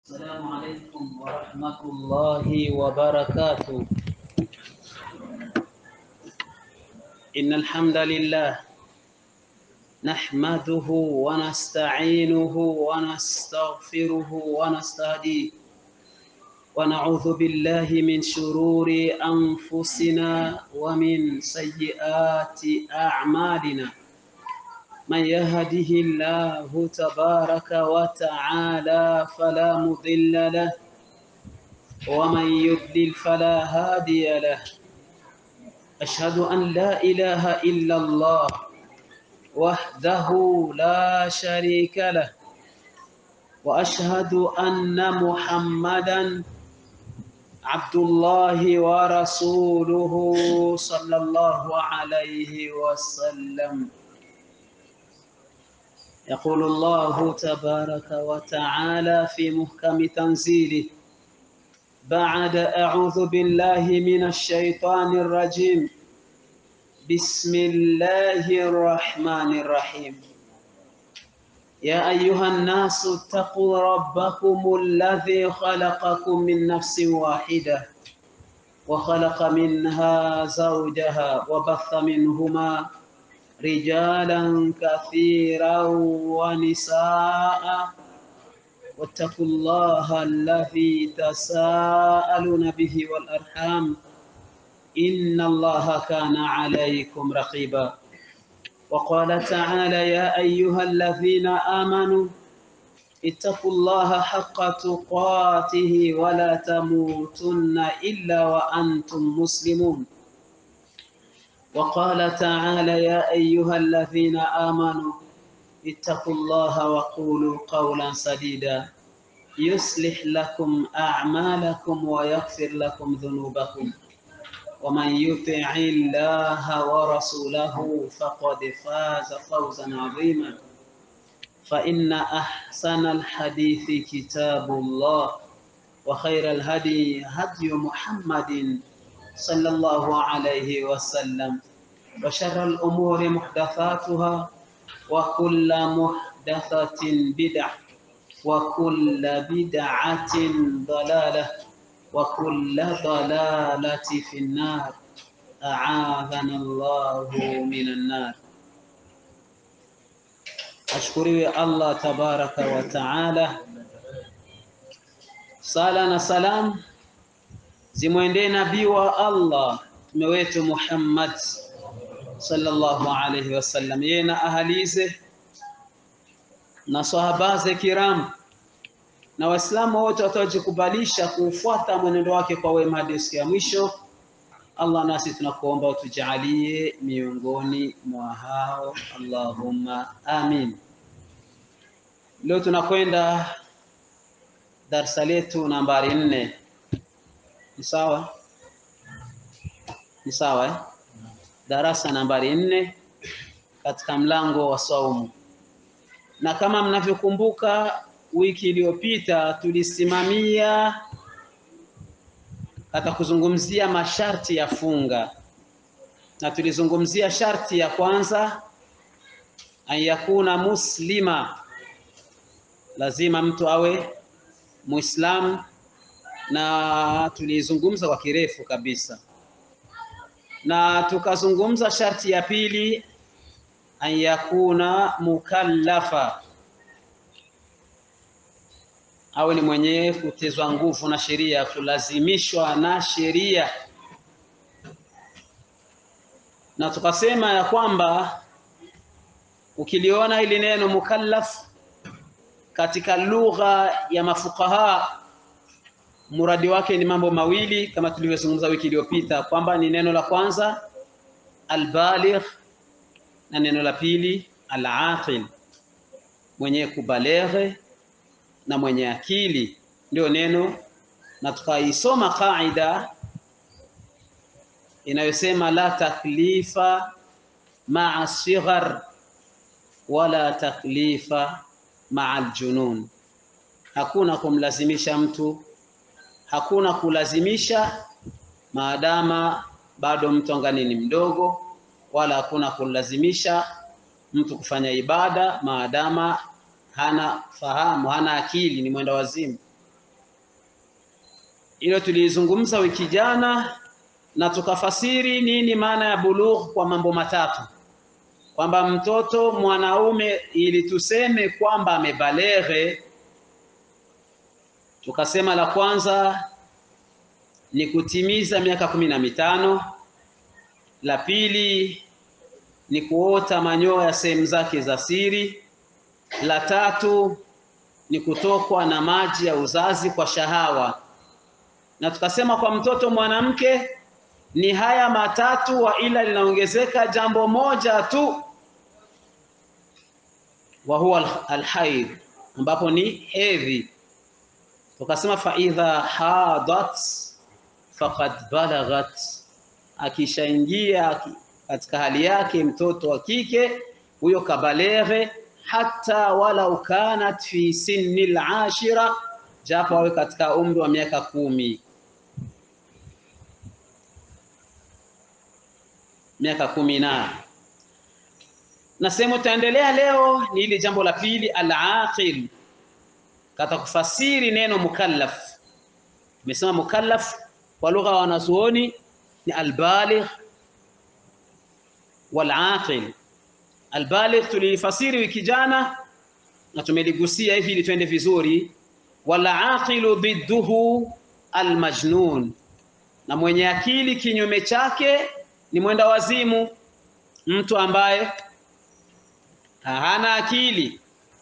السلام عليكم ورحمة الله وبركاته إن الحمد لله نحمده ونستعينه ونستغفره ونستهديه ونعوذ بالله من شرور أنفسنا ومن سيئات أعمالنا من يهده الله تبارك وتعالى فلا مضل له ومن يضلل فلا هادي له أشهد أن لا إله إلا الله وحده لا شريك له وأشهد أن محمدا عبد الله ورسوله صلى الله عليه وسلم يقول الله تبارك وتعالى في محكم تنزيله بعد أعوذ بالله من الشيطان الرجيم بسم الله الرحمن الرحيم يا أيها الناس اتقوا ربكم الذي خلقكم من نفس واحدة وخلق منها زوجها وبث منهما رجالا كثيرا ونساء واتقوا الله الذي تساءلون به والأرحام إن الله كان عليكم رقيبا وقال تعالى يا أيها الذين آمنوا اتقوا الله حق تقاته ولا تموتن إلا وأنتم مسلمون وقال تعالى يا أيها الذين آمنوا اتقوا الله وقولوا قولا سديدا يصلح لكم أعمالكم ويغفر لكم ذنوبكم ومن يطع الله ورسوله فقد فاز فوزا عظيما فإن أحسن الحديث كتاب الله وخير الهدي هدي محمد صلى الله عليه وسلم وشر الأمور محدثاتها وكل محدثة بدعة وكل بدعة ضلالة وكل ضلالة في النار أعاذنا الله من النار ashukuriwe Allah tabaraka wa taala. Sala na salam zimwendee nabii wa Allah mtume wetu Muhammad sallallahu alaihi wasallam, yeye na ahalize na sahabaze kiram na Waislamu wote wataojikubalisha kuufuata mwenendo wake kwa wema hadi siku ya mwisho. Allah, nasi tunakuomba utujalie miongoni mwa hao, Allahumma amin. Leo tunakwenda darsa letu nambari nne. Ni sawa? Ni sawa eh? Darasa nambari nne katika mlango wa saumu, na kama mnavyokumbuka, wiki iliyopita tulisimamia hata kuzungumzia masharti ya funga, na tulizungumzia sharti ya kwanza, an yakuna muslima, lazima mtu awe Muislamu, na tulizungumza kwa kirefu kabisa, na tukazungumza sharti ya pili, an yakuna mukallafa awe ni mwenye kutezwa nguvu na sheria, kulazimishwa na sheria, na tukasema ya kwamba ukiliona hili neno mukallaf katika lugha ya mafukaha, muradi wake ni mambo mawili, kama tulivyozungumza wiki iliyopita kwamba ni neno la kwanza albaligh, na neno la pili alaqil, mwenye kubaleghe na mwenye akili ndio neno, na tukaisoma kaida inayosema la taklifa maa sighar wala taklifa maa aljunun, hakuna kumlazimisha mtu, hakuna kulazimisha maadama bado mtu angani ni mdogo, wala hakuna kulazimisha mtu kufanya ibada maadama hana fahamu, hana akili, ni mwenda wazimu. Hilo tulizungumza wiki jana na tukafasiri nini maana ya bulugh kwa mambo matatu, kwamba mtoto mwanaume ili tuseme kwamba amebaleghe, tukasema la kwanza ni kutimiza miaka kumi na mitano, la pili ni kuota manyoya sehemu zake za siri, la tatu ni kutokwa na maji ya uzazi kwa shahawa, na tukasema kwa mtoto mwanamke ni haya matatu, wa ila linaongezeka jambo moja tu, wa huwa alhaid, ambapo ni hedhi. Tukasema fa idha hadat faqad balaghat, akishaingia katika hali yake mtoto wa kike huyo kabaleghe, hata walau kanat fi sinni al-ashira, japo awe katika umri wa miaka kumi miaka kumi na na sehemu tutaendelea leo ni ile jambo la pili, al-aqil, kata kufasiri neno mukallaf. Tumesema mukallaf kwa lugha ya wanazuoni ni albaligh walaqil. Albaligh tulifasiri wiki jana na tumeligusia hivi ili twende vizuri. Walaqilu bidduhu almajnun, na mwenye akili kinyume chake ni mwenda wazimu, mtu ambaye hana akili.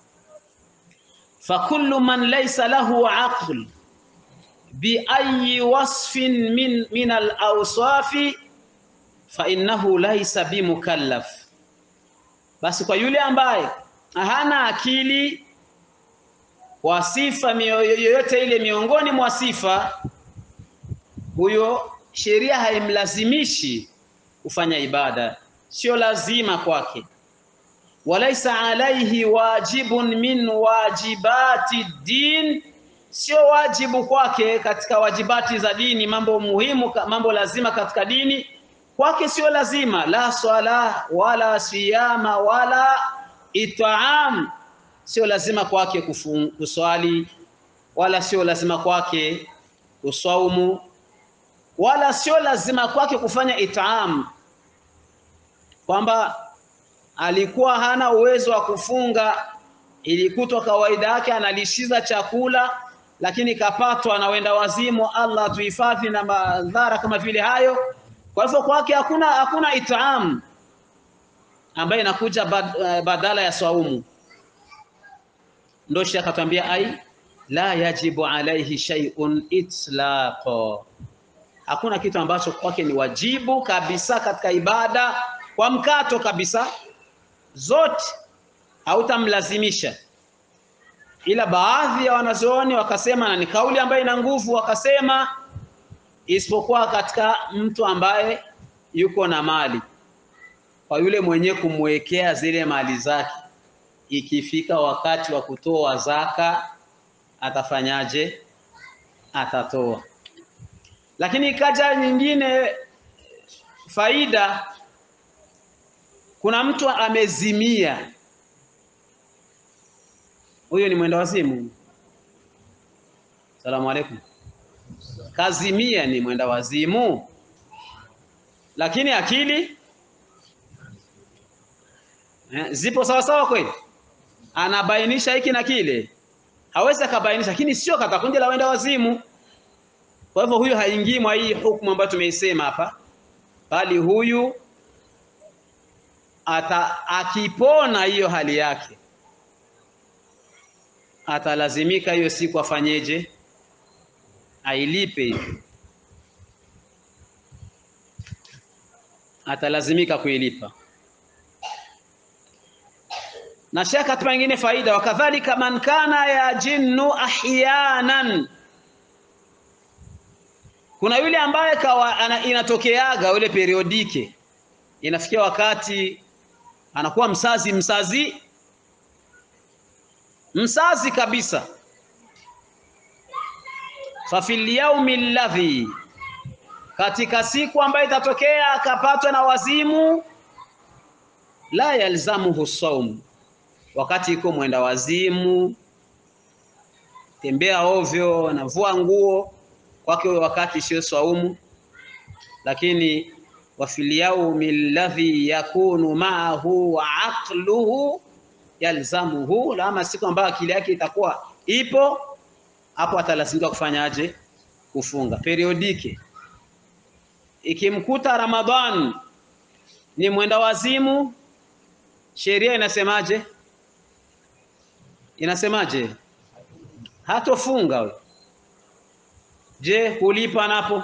Fakullu man laysa lahu aql biayi wasfin min, min alawsafi fainnahu laysa bimukallaf, basi kwa yule ambaye hana akili kwa sifa yoyote ile miongoni mwa sifa, huyo sheria haimlazimishi kufanya ibada, sio lazima kwake. Walaisa alaihi wajibun min wajibati din, sio wajibu kwake katika wajibati za dini, mambo muhimu, mambo lazima katika dini kwake sio lazima. La swala wala siyama wala itaam, sio lazima kwake kuswali, wala sio lazima kwake kusaumu, wala sio lazima kwake kufanya itaam, kwamba alikuwa hana uwezo wa kufunga, ilikutwa kawaida yake analishiza chakula, lakini kapatwa na wenda wazimu. Allah tuhifadhi na madhara kama vile hayo. Kwa hivyo kwake hakuna hakuna itaam ambayo inakuja bad, badala ya saumu. Ndio Sheikh akatwambia ai la yajibu alaihi shay'un itlaqa, hakuna kitu ambacho kwake ni wajibu kabisa katika ibada kwa mkato kabisa, zote hautamlazimisha, ila baadhi ya wanazuoni wakasema, na ni kauli ambayo ina nguvu, wakasema isipokuwa katika mtu ambaye yuko na mali, kwa yule mwenye kumwekea zile mali zake, ikifika wakati wa kutoa zaka atafanyaje? Atatoa. Lakini ikaja nyingine faida, kuna mtu amezimia, huyo ni mwenda wazimu. Salamu alaikum. Kazimia ni mwenda wazimu, lakini akili eh, zipo sawa sawa kweli, anabainisha hiki na kile, hawezi akabainisha, lakini sio kata kundi la wenda wazimu. Kwa hivyo huyu haingii mwa hii hukumu ambayo tumeisema hapa, bali huyu ata akipona hiyo hali yake atalazimika hiyo siku afanyeje? Ailipe hiyo, atalazimika kuilipa. Na shaka katupa nyingine faida, wakadhalika man kana ya jinnu ahyanan, kuna yule ambaye kawa ana, inatokeaga ule periodike, inafikia wakati anakuwa msazi msazi msazi kabisa. fa fil yaumi alladhi, katika siku ambayo itatokea akapatwa na wazimu, la yalzamuhu saum, wakati iko mwenda wazimu, tembea ovyo, navua nguo, kwake wakati sio swaumu, lakini wa fil yaumi alladhi yakunu ma'ahu wa aqluhu yalzamuhu, lama siku ambayo akili yake itakuwa ipo hapo, atalazimika kufanyaje? Kufunga periodike. Ikimkuta Ramadhan ni mwenda wazimu, sheria inasemaje? Inasemaje? hatofunga we. Je, kulipa napo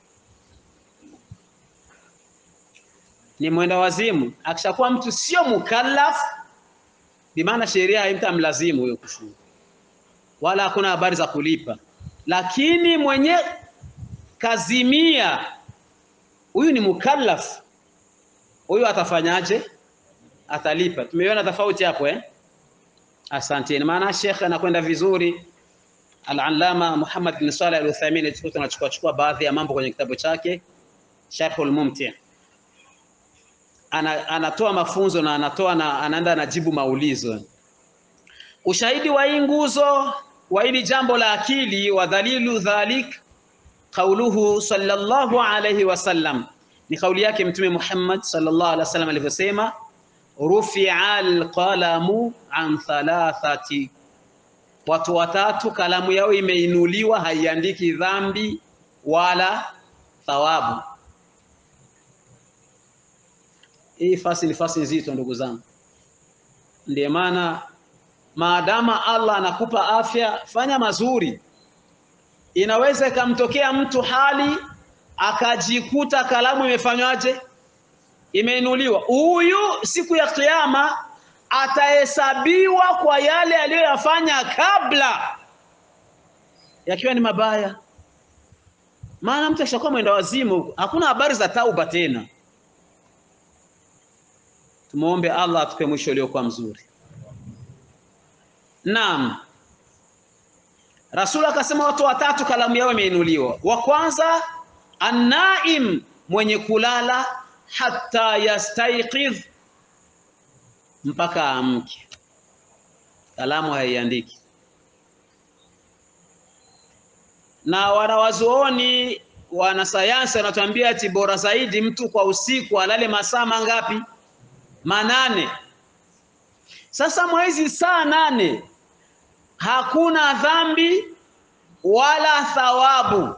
ni mwenda wazimu. Akishakuwa mtu sio mukallaf, bimaana sheria haimtamlazimu huyo kufunga, wala hakuna habari za kulipa. Lakini mwenye kazimia, huyu ni mukallaf, huyu atafanyaje? Atalipa. Tumeiona tofauti hapo eh? Asanteni. Maana Sheikh anakwenda vizuri Al-Allama Muhammad bin Saleh Al-Uthaymeen tunachukua chukua baadhi ya mambo kwenye kitabu chake Sharhul Mumti. Ana, anatoa mafunzo na anatoa na anaenda anajibu maulizo. Ushahidi wa hii nguzo wa hili jambo la akili wa dhalilu dhalik qauluhu sallallahu alayhi wasallam, ni kauli yake Mtume Muhammad sallallahu alaihi wasallam alivyosema, rufi'a alqalamu an thalathati watu watatu kalamu yao imeinuliwa, haiandiki dhambi wala thawabu. Hii fasi ni fasi nzito, ndugu zangu. Ndiyo maana maadama Allah anakupa afya, fanya mazuri. Inaweza ikamtokea mtu hali akajikuta kalamu imefanywaje, imeinuliwa. Huyu siku ya Kiyama atahesabiwa kwa yale aliyoyafanya kabla yakiwa ni mabaya. Maana mtu akishakuwa mwenda wazimu, hakuna habari za tauba tena. Tumuombe Allah atupe mwisho uliokuwa mzuri. Naam, Rasul akasema watu watatu kalamu yao imeinuliwa. Wa kwanza annaim, mwenye kulala hata yastaiqidh mpaka amke, kalamu haiandiki. Na wanawazuoni wanasayansi wanatuambia ati bora zaidi mtu kwa usiku alale masaa mangapi? Manane. Sasa mwezi saa nane hakuna dhambi wala thawabu.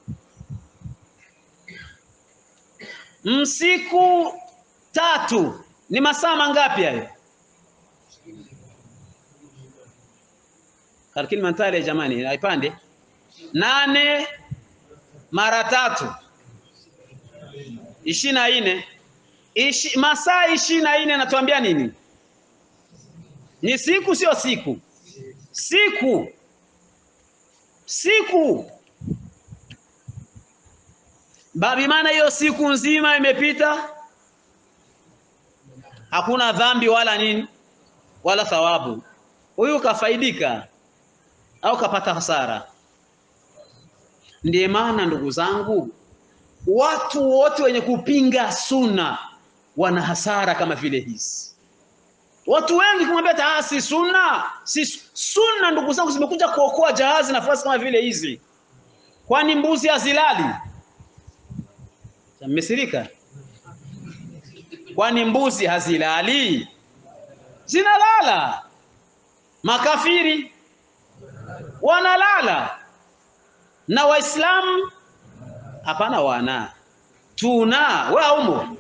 Msiku tatu ni masaa mangapi hayo? Kalkini mantale jamani, haipande nane mara tatu ishirini na nne Ishi, masaa ishirini na nne natuambia nini? Ni siku, sio siku? Siku, siku babi, maana hiyo siku nzima imepita hakuna dhambi wala nini wala thawabu. Huyu kafaidika au kapata hasara? Ndiye maana ndugu zangu, watu wote wenye kupinga sunna wana hasara kama vile hizi. Watu wengi kumwambia taa, si sunna, si sunna. Ndugu zangu, zimekuja kuokoa jahazi nafasi kama vile hizi. Kwani mbuzi hazilali? Mmesirika? Kwani mbuzi hazilali? Zinalala. Makafiri wanalala na Waislamu hapana, wana tuna we aumo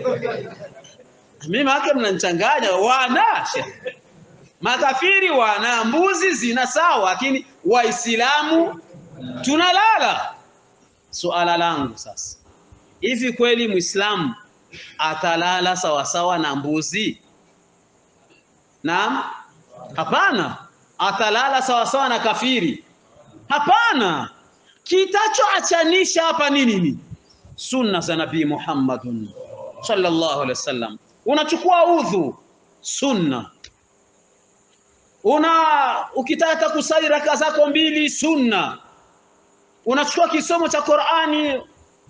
mimi make mnanichanganya. Wana makafiri wana mbuzi zina sawa, lakini Waislamu tunalala. Suala langu sasa, hivi kweli Muislamu atalala sawasawa na mbuzi? Naam, hapana. Atalala sawasawa na kafiri? Hapana. Kitachoachanisha hapa ni nini? Sunna za Nabii Muhammadun sallallahu alaihi wasallam. Unachukua udhu, sunna. Una ukitaka kusali raka zako mbili, sunna. Unachukua kisomo cha Qur'ani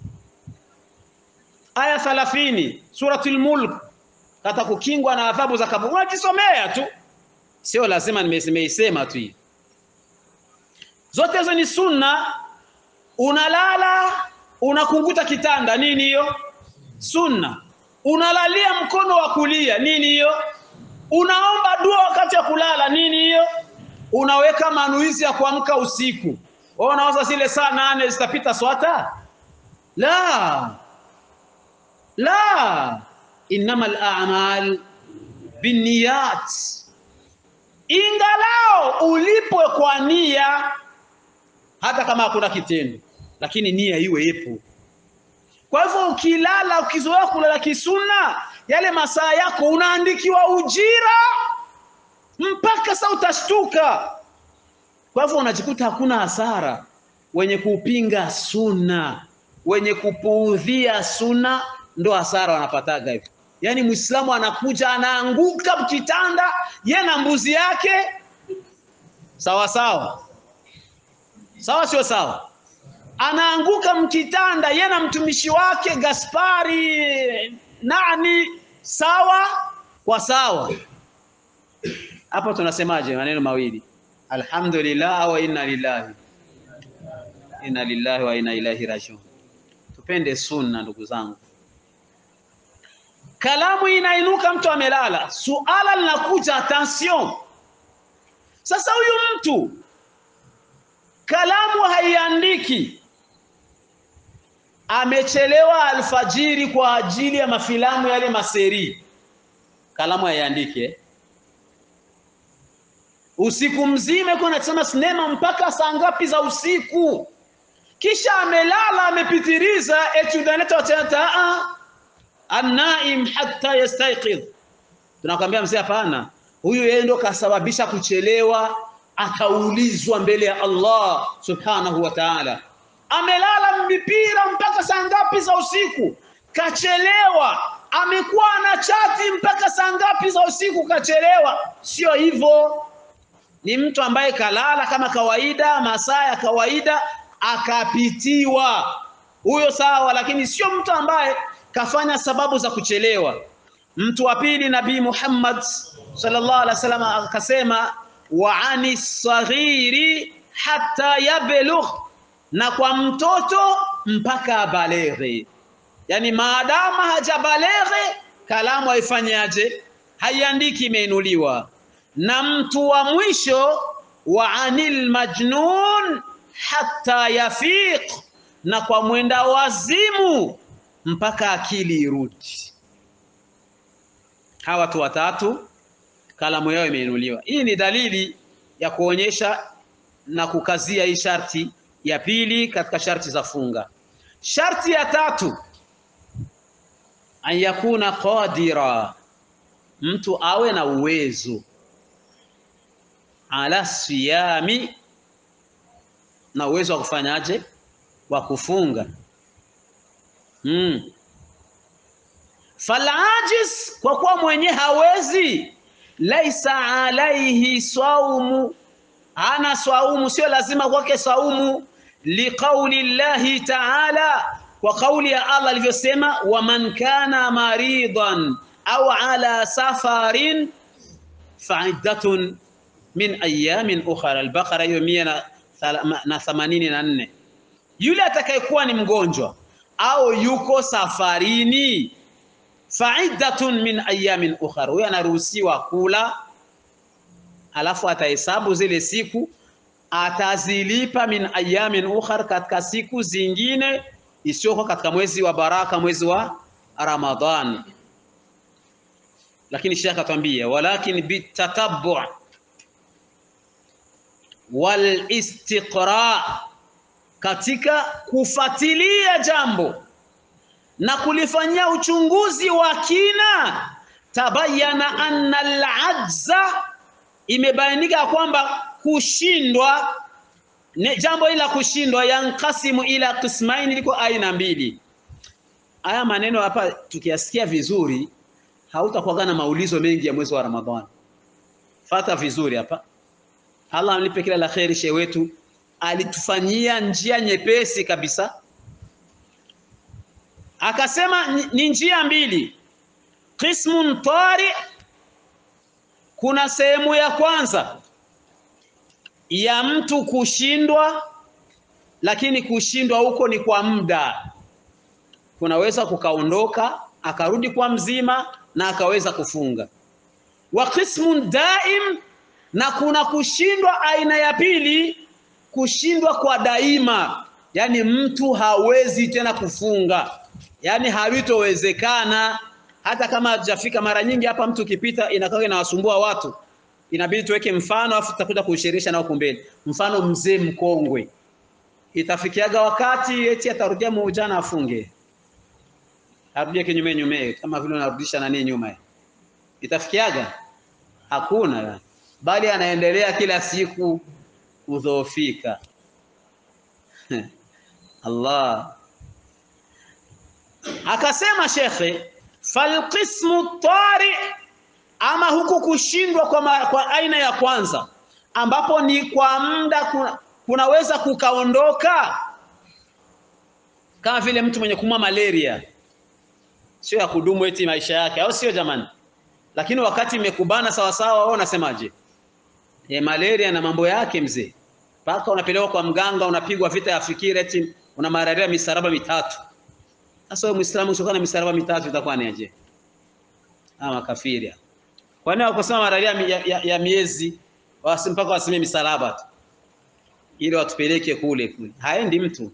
aya 30 suratul Mulk, kata kukingwa na adhabu za kaburi, unajisomea tu, sio lazima nimeisema tu. Zote hizo ni sunna. unalala unakunguta kitanda nini hiyo sunna unalalia mkono wa kulia nini hiyo unaomba dua wakati wa kulala nini hiyo unaweka manuizi ya kuamka usiku wewe unawaza zile saa nane zitapita swata la la innama al-a'mal binniyat ingalao ulipwe kwa nia hata kama hakuna kitendo lakini nia iwe ipo kwa hivyo ukilala ukizoea kulala kisuna yale masaa yako unaandikiwa ujira mpaka saa utashtuka kwa hivyo unajikuta hakuna hasara wenye kupinga suna wenye kupuudhia suna ndo hasara wanapataga hivyo yaani mwislamu anakuja anaanguka kitanda ye na mbuzi yake sawa sawa sawa sio sawa anaanguka mkitanda ye na mtumishi wake Gaspari nani sawa kwa sawa hapo tunasemaje maneno mawili alhamdulillah wa inna lillahi inna lillahi wa inna ilaihi rajiun tupende sunna ndugu zangu kalamu inainuka mtu amelala suala linakuja attention sasa huyu mtu kalamu haiandiki amechelewa alfajiri kwa ajili ya mafilamu yale maseri kalamu haiandike usiku mzima iko anasema sinema mpaka saa ngapi za usiku kisha amelala amepitiriza eti unaleta watata anaim hatta yastayqidh tunakwambia mzee hapana huyu yeye ndo kasababisha kuchelewa akaulizwa mbele ya Allah subhanahu wa ta'ala amelala mipira mpaka saa ngapi za usiku kachelewa amekuwa na chati mpaka saa ngapi za usiku kachelewa sio hivyo ni mtu ambaye kalala kama kawaida masaa ya kawaida akapitiwa huyo sawa lakini sio mtu ambaye kafanya sababu za kuchelewa mtu wa pili nabii Muhammad sallallahu alaihi wasallam akasema wa ani saghiri hatta yablugh na kwa mtoto mpaka abaleghe yani maadama hajabaleghe kalamu haifanyaje haiandiki imeinuliwa na mtu wa mwisho wa anil majnun hatta yafiq na kwa mwenda wazimu mpaka akili irudi hawa watu watatu kalamu yao imeinuliwa hii ni dalili ya kuonyesha na kukazia hii sharti ya pili katika sharti za funga sharti ya tatu an yakuna qadira mtu awe na uwezo ala siyami na uwezo wa kufanyaje wa kufunga hmm. falajiz kwa kuwa mwenye hawezi laisa alaihi saumu ana saumu sio lazima kwake saumu liqauli llahi taala kwa kauli ya Allah alivyosema waman kana maridan au ala safarin fa'iddatun min ayamin ukhra al-Baqara hiyo mia na, na themanini na nne yule atakayekuwa ni mgonjwa au yuko safarini fa'iddatun min ayamin ukhra huyo anaruhusiwa kula alafu atahesabu zile siku atazilipa min ayamin ukhra katika siku zingine isiyokuwa katika mwezi wa baraka mwezi wa Ramadhan lakini shekha atwambia walakin bitatabbu wal istiqra katika kufatilia jambo na kulifanyia uchunguzi wa kina tabayana anna al-ajza imebainika kwamba kushindwa ne, jambo ila kushindwa yankasimu ila qismaini liko aina mbili haya maneno hapa tukiyasikia vizuri hautakuwa na maulizo mengi ya mwezi wa Ramadhani fata vizuri hapa Allah amlipe kila la kheri shehe wetu alitufanyia njia nyepesi kabisa akasema ni njia mbili qismun tari kuna sehemu ya kwanza ya mtu kushindwa lakini kushindwa huko ni kwa muda. Kunaweza kukaondoka akarudi kwa mzima na akaweza kufunga. Wa qismun daim, na kuna kushindwa aina ya pili, kushindwa kwa daima, yaani mtu hawezi tena kufunga, yaani hawitowezekana hata kama hajafika. Mara nyingi hapa mtu ukipita inakaa inawasumbua watu, inabidi tuweke mfano afu tutakuja kuishirisha nao kumbele. Mfano mzee mkongwe, itafikiaga wakati eti atarudia muujana afunge, arudie kinyume nyume, kama vile unarudisha nani nyuma, itafikiaga hakuna, bali anaendelea kila siku kudhoofika. Allah akasema shekhe, falqismu tari, ama huku kushindwa kwa, ma, kwa aina ya kwanza ambapo ni kwa muda kuna, kunaweza kukaondoka, kama vile mtu mwenye kumwa malaria, sio ya kudumu eti maisha yake, au sio jamani? Lakini wakati imekubana sawasawa, wewe unasemaje? E, malaria na mambo yake mzee, mpaka unapelekwa kwa mganga, unapigwa vita ya fikira eti una malaria misaraba mitatu. Sasa wewe Muislamu usiokuwa na misaraba mitatu itakuwa ni aje? Ama kafiri. Kwa nini wakosema malaria ya, ya, ya miezi wasi mpaka waseme misalaba tu ili watupeleke kule kule, haendi mtu.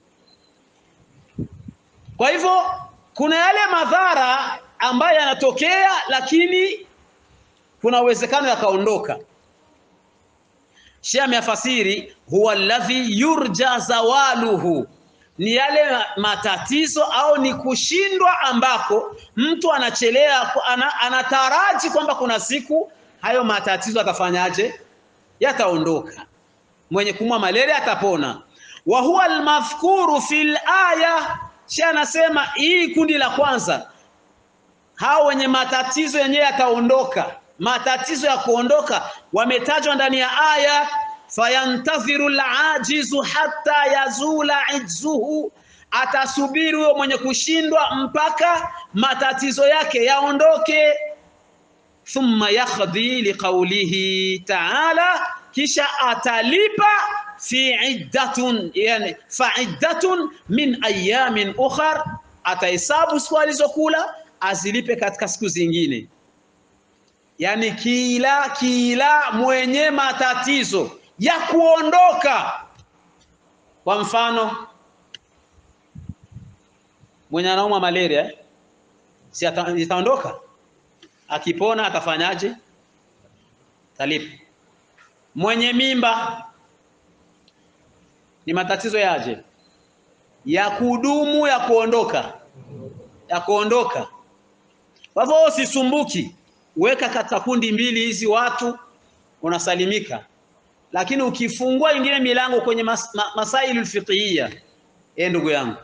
Kwa hivyo kuna yale madhara ambayo yanatokea, lakini kuna uwezekano yakaondoka. Sheikh ameyafasiri huwa alladhi yurja zawaluhu, ni yale matatizo au ni kushindwa ambako mtu anachelea ana, anataraji kwamba kuna siku hayo matatizo atafanyaje, yataondoka. Mwenye kumwa malaria atapona. Wa huwa almadhkuru fil aya, Sheikh anasema hii kundi la kwanza, hao wenye matatizo yenyewe yataondoka matatizo ya kuondoka wametajwa ndani ya aya, fayantadhiru alajizu hatta yazula ijzuhu, atasubiri huyo mwenye kushindwa mpaka matatizo yake yaondoke. Thumma yakhdhi liqaulihi ta'ala, kisha atalipa fi iddatun, yani fa iddatun min ayamin ukhar, atahesabu siku alizokula azilipe katika siku zingine yaani kila kila mwenye matatizo ya kuondoka. Kwa mfano mwenye anaumwa malaria eh? si ata, itaondoka akipona, atafanyaje? Talipa. Mwenye mimba ni matatizo yaje ya kudumu, ya kuondoka, ya kuondoka. Kwa hivyo usisumbuki weka katika kundi mbili hizi watu unasalimika, lakini ukifungua ingine milango kwenye mas, ma, masaili fiqhiyya, eh, ndugu yangu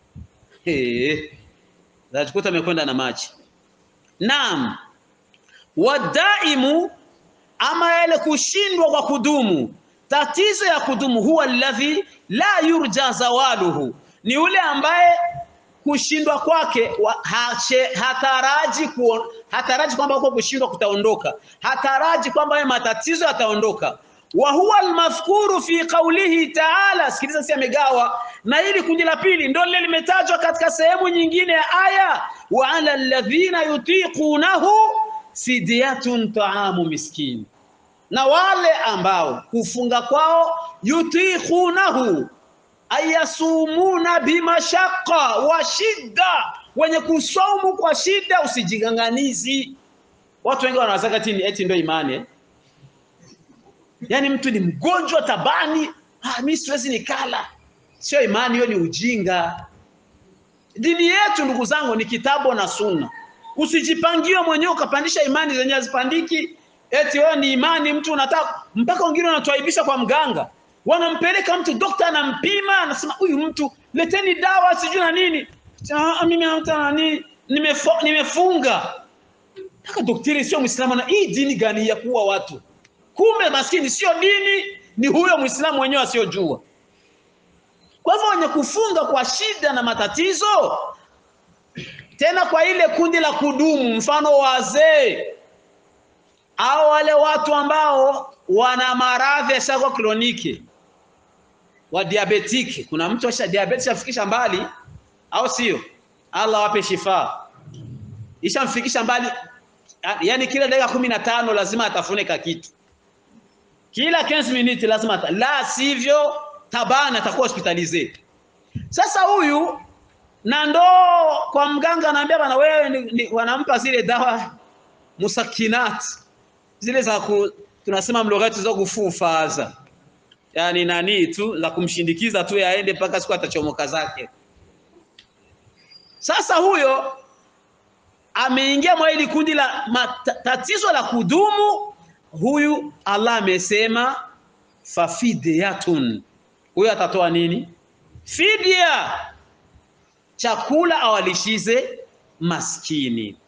zakuta amekwenda na maji. Naam, wadaimu, ama yale kushindwa kwa kudumu, tatizo ya kudumu, huwa alladhi la yurja zawaluhu, ni yule ambaye kushindwa kwake hataraji kuon, hataraji kwamba huko kushindwa kutaondoka, hataraji kwamba hayo matatizo yataondoka. Wa huwa almadhkuru fi qawlihi ta'ala, sikiliza, si amegawa na hili kundi la pili ndio lile limetajwa katika sehemu nyingine ya aya, wa ala alladhina yutiqunahu fidyatun ta'amu miskin, na wale ambao kufunga kwao yutiqunahu ayasumuna bimashaka wa shida, wenye kusaumu kwa shida, usijiganganizi. Watu wengi wanawazaka tini eti ndio imani eh? Yaani mtu ni mgonjwa tabani, ah, mimi siwezi nikala. Sio imani hiyo, ni ujinga. Dini yetu ndugu zangu ni kitabu na sunna. Usijipangie mwenyewe ukapandisha imani zenye hazipandiki, eti wewe ni imani mtu unataka mpaka wengine wanatuaibisha kwa mganga wanampeleka mtu dokta, anampima, anasema huyu mtu leteni dawa sijui na nini. Ah, mimi hata nani nimefunga. Mpaka daktari sio Muislamu, na hii dini gani ya kuua watu? Kumbe maskini sio dini, ni huyo Muislamu mwenyewe asiyojua. Kwa hivyo wenye kufunga kwa shida na matatizo, tena kwa ile kundi la kudumu, mfano wazee au wale watu ambao wana maradhi yasiyo kroniki wa diabetiki. Kuna mtu asha diabetes afikisha mbali, au sio? Allah wape shifa, ishamfikisha mbali, yani kila dakika kumi na tano lazima atafune ka kitu, kila 15 minutes lazima ata, la sivyo tabana atakuwa hospitalize. Sasa huyu na ndo kwa mganga anaambia bana, wewe ni, ni, wanampa zile dawa musakinat zile za ku, tunasema mlogati za kufufaza yani nani tu za kumshindikiza tu yaende mpaka siku atachomoka zake. Sasa huyo ameingia mwa hili kundi la tatizo la kudumu. Huyu Allah amesema fafidyatun, huyo atatoa nini? Fidia, chakula awalishize maskini,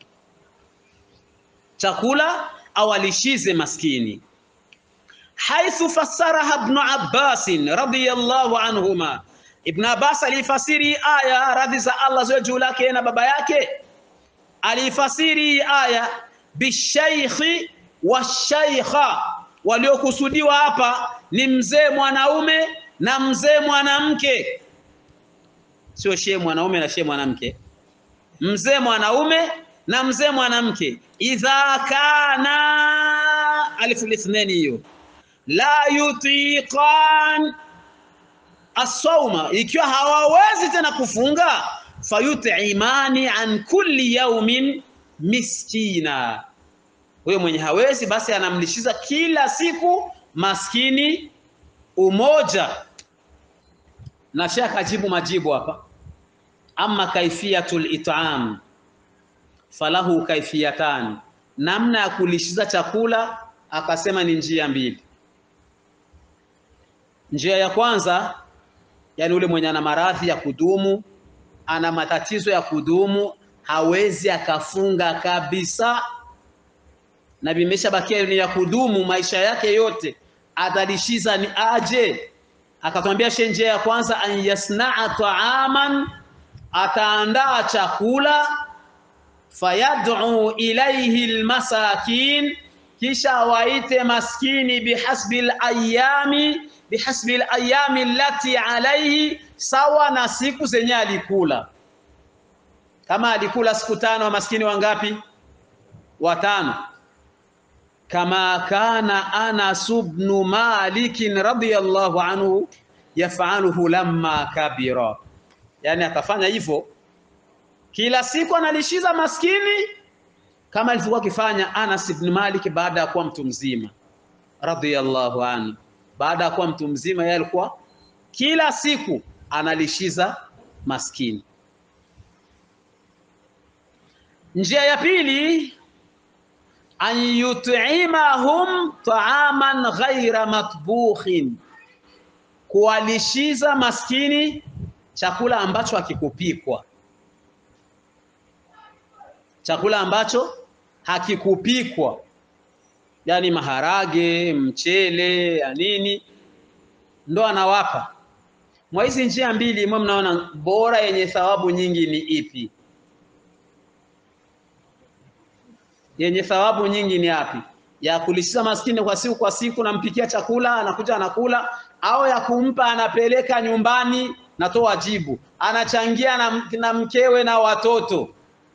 chakula awalishize maskini haithu fassaraha Ibn Abbas radhiyallahu anhuma. Ibn Abbas alifasiri aya, radhi za Allah ziwe juu lake na baba yake, alifasiri aya bishaykhi washaykha, waliokusudiwa hapa ni mzee mwanaume na mzee mwanamke, sio shehe mwanaume na shehe mwanamke, mzee mwanaume na mzee mwanamke. Idha kana alifu lithnani hiyo la yutiqan asawma, ikiwa hawawezi tena kufunga, fayutimani an kulli yaumin miskina, huyo mwenye hawezi basi anamlishiza kila siku maskini umoja. Na Sheikh ajibu majibu hapa, amma kaifiyatul it'am falahu kaifiyatan, namna ya kulishiza chakula akasema ni njia mbili. Njia ya kwanza, yani ule mwenye ana maradhi ya kudumu, ana matatizo ya kudumu, hawezi akafunga kabisa, na vimeshabakia ni ya kudumu maisha yake yote, atalishiza ni aje? Akatwambia she, njia ya kwanza, an yasnaa taaman, ataandaa chakula, fayad'u ilaihi almasakin, kisha waite maskini bihasbi alayami bihasbi alayami allati alayhi, sawa na siku zenye alikula. Kama alikula siku tano, maskini wangapi? Watano. Kama kana Anas ibn Malik radhiyallahu anhu yafaluhu lamma kabira, yani atafanya hivyo kila siku, analishiza maskini kama alivyokuwa akifanya Anas ibn Malik baada ya kuwa mtu mzima radhiyallahu anhu baada ya kuwa mtu mzima, yeye alikuwa kila siku analishiza maskini. Njia ya pili, an yut'imahum ta'aman ghaira matbukhin, kuwalishiza maskini chakula ambacho hakikupikwa, chakula ambacho hakikupikwa yani maharage, mchele ya nini, ndo anawapa. Mwa hizi njia mbili, mwe mnaona bora yenye thawabu nyingi ni ipi? Yenye thawabu nyingi ni api? Ya kulishiza maskini kwa siku kwa siku, nampikia chakula anakuja anakula, au ya kumpa anapeleka nyumbani, natoa jibu, anachangia na, na mkewe na watoto?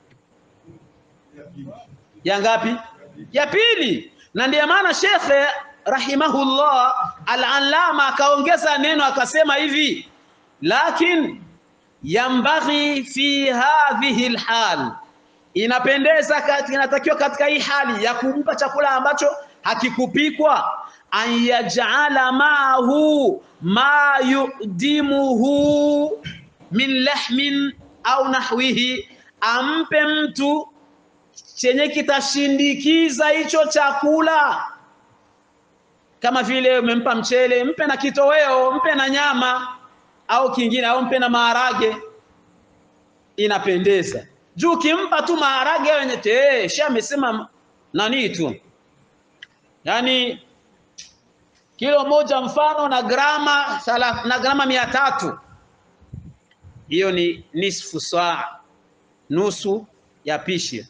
Ya ngapi? Ya pili na ndiyo maana shekhe rahimahullah al-allama akaongeza neno akasema hivi, lakin yambaghi fi hadhihi alhal, inapendeza inatakiwa katika hii hali ya kumpa chakula ambacho hakikupikwa, an yaj'ala ma'ahu ma yudimuhu min lahmin au nahwihi, ampe mtu chenye kitashindikiza hicho chakula, kama vile umempa mchele, mpe na kitoweo, mpe na nyama au kingine, au mpe na maharage, inapendeza. Juu ukimpa tu maharage wenye te, shi amesema nani tu, yaani kilo moja mfano na grama na grama mia tatu, hiyo ni nisfu saa, nusu ya pishi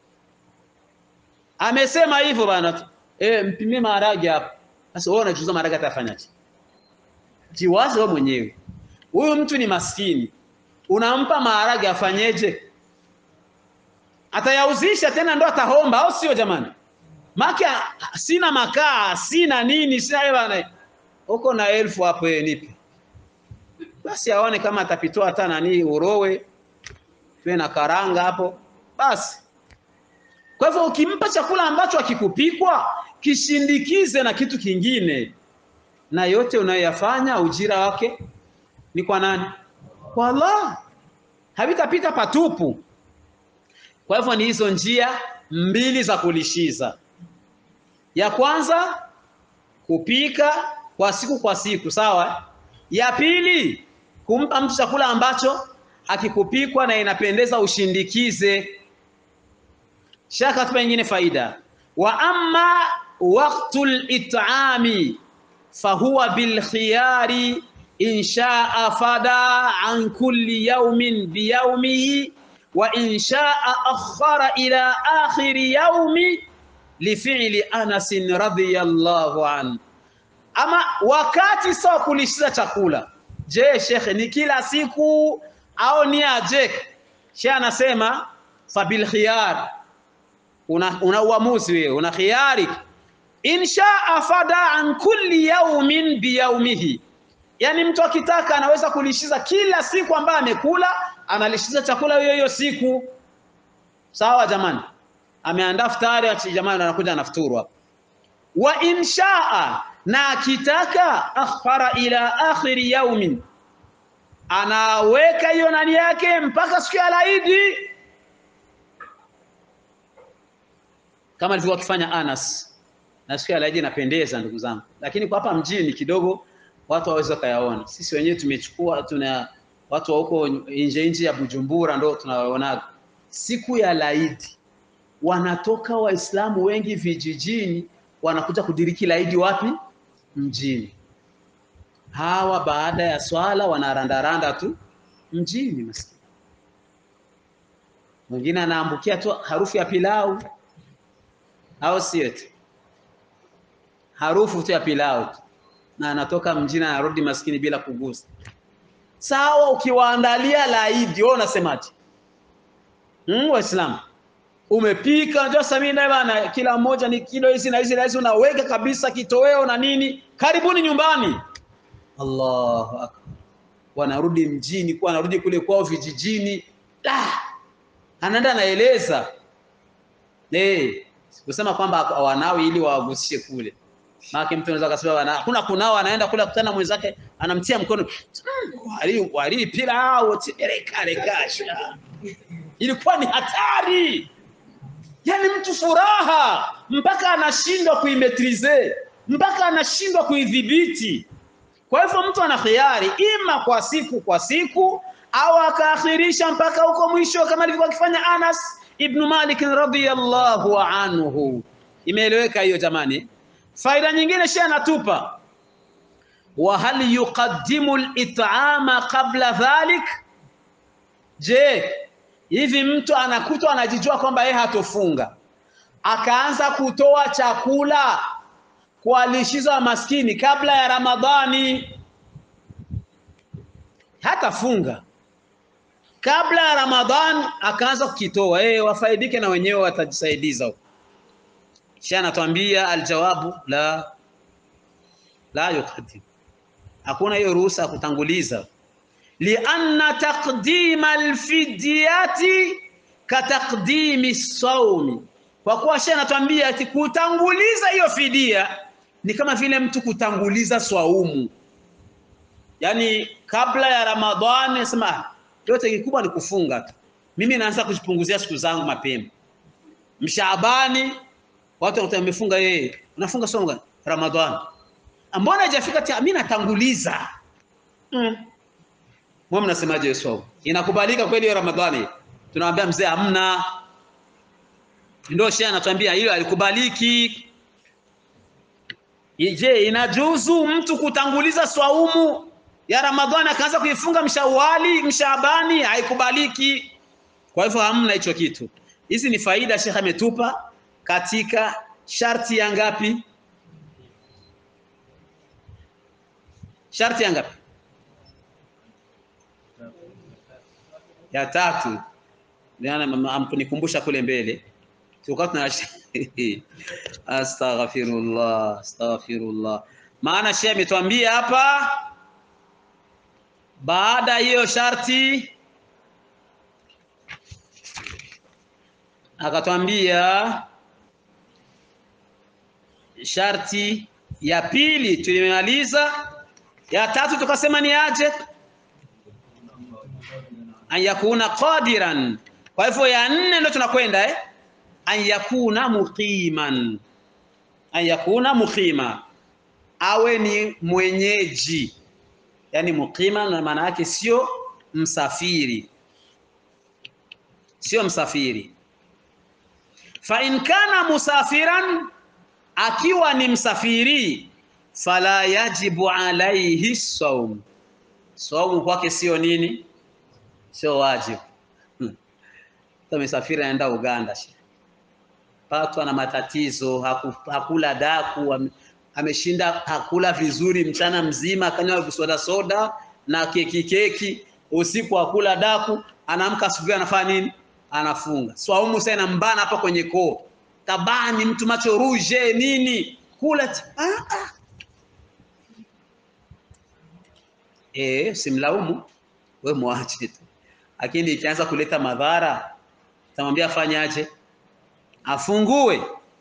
amesema hivyo bana, eh, mpimie maharage hapo. Sasa wewe unachuza maharage atafanyaje? jiwaze wewe mwenyewe huyu mtu ni maskini unampa maharage afanyeje atayauzisha tena ndo atahomba au sio jamani maki sina makaa sina nini sina bana uko na elfu hapo yeye nipe basi aone kama atapitoa hata nani urowe tuwe na karanga hapo basi kwa hivyo ukimpa chakula ambacho akikupikwa kishindikize na kitu kingine na yote unayoyafanya ujira wake ni kwa nani kwa Allah havitapita patupu kwa hivyo ni hizo njia mbili za kulishiza ya kwanza kupika kwa siku kwa siku sawa ya pili kumpa mtu chakula ambacho akikupikwa na inapendeza ushindikize shaka tupa nyingine faida wa amma waqtul it'ami fahuwa bil khiyari in sha'a fada an kulli yawmin bi yawmihi wa in sha'a akhara ila akhir yawmi li fi'li Anas radhiyallahu an ama wakati sawa kulishiza chakula je shekhe ni kila siku au ni aje shekhe anasema fabil khiyar una, una uamuzi wewe una khiyari insha afada an kulli yawmin biyaumihi yani mtu akitaka anaweza kulishiza kila siku ambayo amekula analishiza chakula hiyo hiyo siku sawa jamani ameandaa futari ati jamani anakuja anafuturu hapa wa inshaa na akitaka akhara ila akhiri yaumin anaweka hiyo nani yake mpaka siku ya laidi kama alivyokuwa akifanya Anas na siku ya laidi inapendeza ndugu zangu lakini kwa hapa mjini kidogo watu waweza kayaona sisi wenyewe tumechukua tuna watu wa huko nje nje ya Bujumbura ndo tunawaonaga siku ya laidi wanatoka waislamu wengi vijijini wanakuja kudiriki laidi wapi mjini hawa baada ya swala wanarandaranda tu mjini maskini mwingine anaambukia tu harufu ya pilau au sio tu harufu tu ya pilau tu na anatoka mjini anarudi maskini bila kugusa sawa ukiwaandalia laidi wewe unasemaje hmm, waislamu umepika unajua samina bana kila mmoja ni kilo hizi na hizi na hizi unaweka kabisa kitoweo na nini karibuni nyumbani Allahu akbar wanarudi mjini kwa anarudi kule kwao vijijini la anaenda anaeleza eh kusema kwamba wanawi ili wawagusishe kule maana mtu anaweza kusema bana hakuna kunao anaenda kule kutana mwenzake anamtia mkono wali wali pilau tibereka rekasha ilikuwa ni hatari yani mtu furaha mpaka anashindwa kuimetrize mpaka anashindwa kuidhibiti kwa hivyo mtu ana khiari ima kwa siku kwa siku au akaakhirisha mpaka huko mwisho kama alivyokuwa akifanya Anas ibn Malik radhiyallahu anhu imeeleweka hiyo jamani faida nyingine shehe anatupa wa hal yuqaddimu al-it'ama qabla dhalik je hivi mtu anakutwa anajijua kwamba yeye hatofunga akaanza kutoa chakula kualishiza maskini kabla ya Ramadhani hatafunga kabla ya Ramadhan akaanza kukitoa eh wafaidike na wenyewe watajisaidiza huko kisha anatuambia aljawabu la la yuqaddim hakuna hiyo ruhusa ya kutanguliza lianna taqdima alfidyati kataqdimi sawmi kwa kuwa shehe anatuambia ati kutanguliza hiyo fidia ni kama vile mtu kutanguliza swaumu yani kabla ya ramadhani sema yote kikubwa ni kufunga tu mimi naanza kujipunguzia siku zangu mapema mshaabani watu wanakuta wamefunga yeye unafunga somo gani ramadhani mbona haijafika tia mimi natanguliza mm. Mwa mnasemaje hiyo swaumu inakubalika kweli hiyo ramadhani tunamwambia mzee hamna ndio shehe anatuambia hiyo alikubaliki je inajuzu mtu kutanguliza swaumu ya ramadhani akaanza kuifunga mshawali mshabani haikubaliki kwa hivyo hamna hicho kitu hizi ni faida shekhe ametupa katika sharti ya ngapi Sharti ya ngapi? Ya tatu. Ndio amkunikumbusha kule mbele. Tulikuwa tuna astaghfirullah, astaghfirullah. Maana shehe ametuambia hapa baada hiyo sharti akatwambia sharti ya pili tulimaliza, ya tatu tukasema ni aje, an yakuna qadiran. Kwa hivyo ya nne ndio tunakwenda eh, an yakuna muqiman, an yakuna muqima, awe ni mwenyeji, yani muqima na maana yake sio msafiri, sio msafiri. Fa in kana musafiran akiwa ni msafiri fala yajibu alaihi saum, saumu kwake sio nini, sio wajibu. Hmm. Amesafiri anaenda Uganda, patwa na matatizo, haku, hakula daku, ameshinda hakula vizuri mchana mzima, akanywa soda soda na keki keki, usiku hakula daku, anaamka asubuhi anafanya nini? Anafunga. Swaumu sasa inambana hapa kwenye koo tabani mtu macho ruje nini kula ah, ah. E, simlaumu we mwache tu, lakini ikianza kuleta madhara tamwambia afanyaje? Afungue.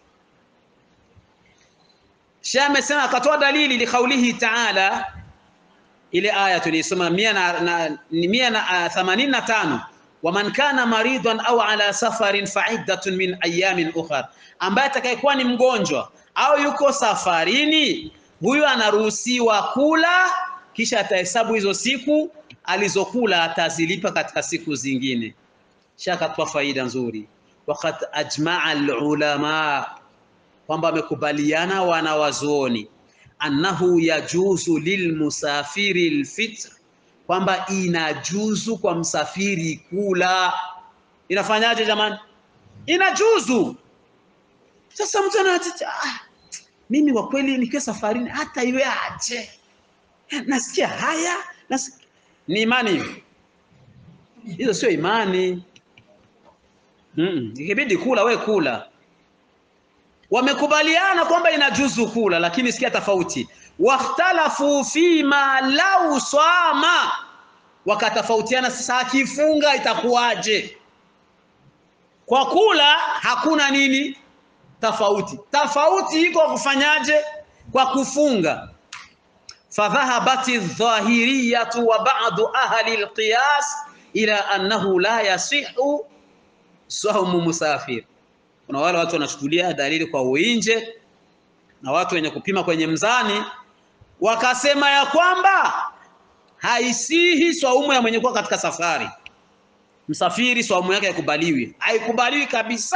Sheikh amesema akatoa dalili li kaulihi taala, ile aya tulisoma mia na, na, mia na themanini na tano waman kana maridan au ala safarin faiddatun min ayamin ukhar, ambaye atakayekuwa ni mgonjwa au yuko safarini, huyu anaruhusiwa kula, kisha atahesabu hizo siku alizokula, atazilipa katika siku zingine. Shakatoa faida nzuri. Waqad ajmaa alulama, kwamba wamekubaliana wanawazuoni annahu yajuzu lilmusafiri lfitr kwamba inajuzu kwa msafiri kula. Inafanyaje jamani? Inajuzu. Sasa mtu anatata, ah, mimi kwa kweli nikiwa safarini hata iwe aje, nasikia haya nasikia. Ni imani hizo? Sio imani. Mm, ikibidi kula we kula. Wamekubaliana kwamba inajuzu kula, lakini sikia tofauti wakhtalafu fima lau swama, wakatofautiana sasa, akifunga itakuwaje? Kwa kula hakuna nini tofauti, tofauti iko kufanyaje? Kwa kufunga. Fadhahabati dhahiriyatu wa ba'du ahli alqiyas ila annahu la yasihu saumu musafir. Kuna wale watu wanachukulia dalili kwa uinje na watu wenye kupima kwenye mzani wakasema ya kwamba haisihi swaumu ya mwenye kuwa katika safari. Msafiri swaumu yake haikubaliwi, haikubaliwi kabisa.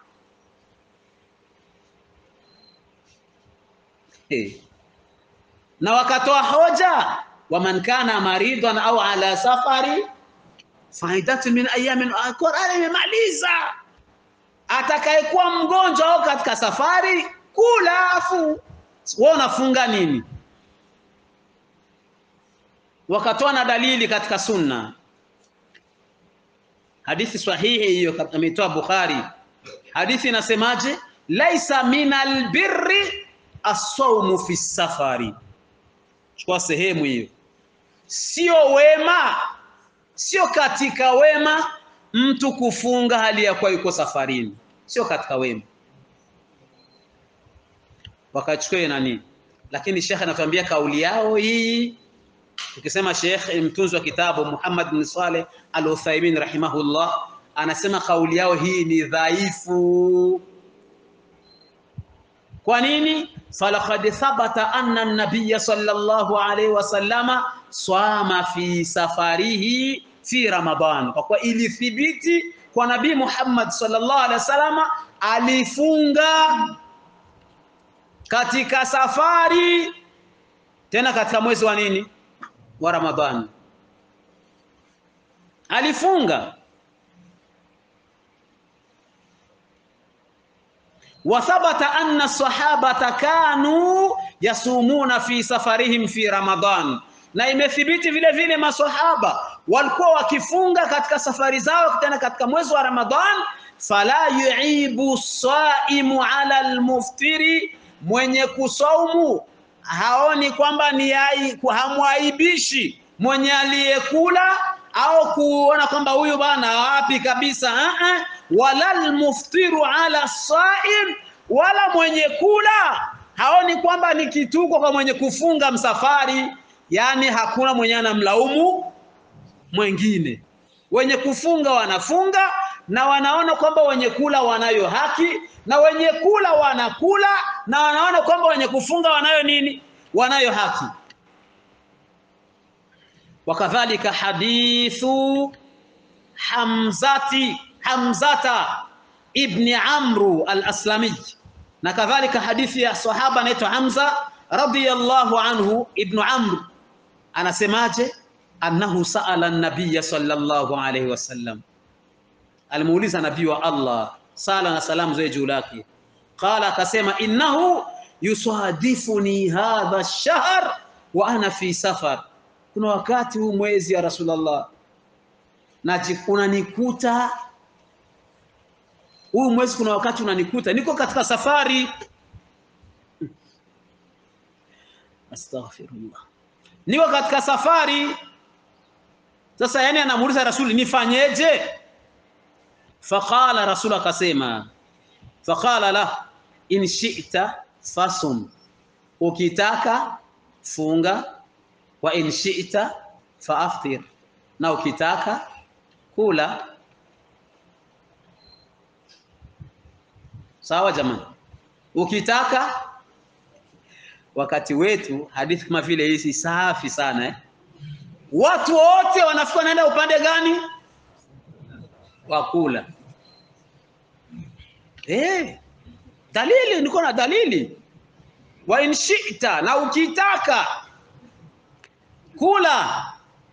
Hey. Na wakatoa hoja waman kana maridan au ala safari faidatu min ayamin, Qur'ani imemaliza atakayekuwa mgonjwa au katika safari kula, afu wewe unafunga nini? Wakatoa na dalili katika sunna, hadithi sahihi hiyo ameitoa Bukhari. Hadithi inasemaje? laisa minal birri as-sawmu fi safari. Chukua sehemu hiyo, sio wema, sio katika wema mtu kufunga hali ya kuwa yuko safarini, sio katika wema. Wakachukua nani, lakini shekhe anatuambia kauli yao hii Tukisema Sheikh mtunzi wa kitabu Muhammad bin Saleh Al-Uthaymeen rahimahullah anasema kauli yao hii ni dhaifu. Kwa nini? falaqad thabata anna an-nabiy sallallahu alayhi wasallama swama fi safarihi fi Ramadan, kwa kuwa ilithibiti kwa Nabii Muhammad sallallahu alayhi wasallama alifunga katika safari, tena katika mwezi wa nini wa Ramadhani alifunga. wa thabata anna sahabata kanu yasumuna fi safarihim fi Ramadan, na imethibiti vile vile maswahaba walikuwa wakifunga katika safari zao tena katika mwezi wa Ramadhan. Fala yuibu saimu ala almuftiri, mwenye kusaumu haoni kwamba ni ai, hamwaibishi mwenye aliyekula au kuona kwamba huyu bana wapi kabisa. uh -uh. Wala almuftiru ala saim, wala mwenye kula haoni kwamba ni kituko kwa mwenye kufunga msafari. Yani hakuna mwenye anamlaumu mwengine. Wenye kufunga wanafunga na wanaona kwamba wenye kula wanayo haki, na wenye kula wanakula na wanaona kwamba wenye kufunga wanayo nini? Wanayo haki. Wakadhalika hadithu Hamzati Hamzata ibni Amru al-Aslami, na kadhalika hadithi ya sahaba anaitwa Hamza radiyallahu anhu ibnu Amr, anasemaje? annahu saala nabiya sallallahu alayhi wasallam, alimuuliza nabii wa Allah sala na salamu zoe juu lake. Qala, akasema innahu yusadifuni hadha ash-shahr wa ana fi safar, kuna wakati huu mwezi ya Rasulullah na unanikuta huu mwezi, kuna wakati unanikuta niko katika safari. Astaghfirullah, niko katika safari sasa yani, anamuuliza Rasuli, nifanyeje? Faqala Rasul akasema, faqala la in shi'ta fasum, ukitaka funga, wa in shi'ta faaftir, na ukitaka kula. Sawa jamani, ukitaka. Wakati wetu hadithi kama vile hizi safi sana eh? Watu wote wanafika wanaenda upande gani? Wa kula. Eh, dalili niko na dalili, wa in shi'ta, na ukitaka kula